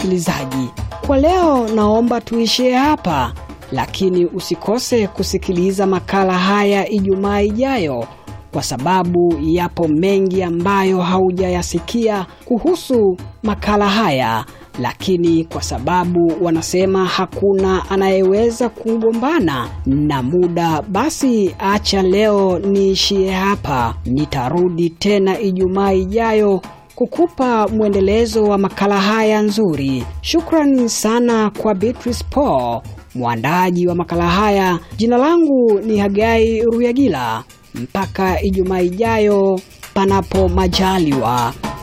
msikilizaji, kwa leo naomba tuishie hapa, lakini usikose kusikiliza makala haya Ijumaa ijayo kwa sababu yapo mengi ambayo haujayasikia kuhusu makala haya, lakini kwa sababu wanasema hakuna anayeweza kugombana na muda, basi acha leo niishie hapa. Nitarudi tena Ijumaa ijayo kukupa mwendelezo wa makala haya nzuri. Shukrani sana kwa Beatrice Paul, mwandaaji wa makala haya. Jina langu ni Hagai Ruyagila. Mpaka Ijumaa ijayo, panapo majaliwa.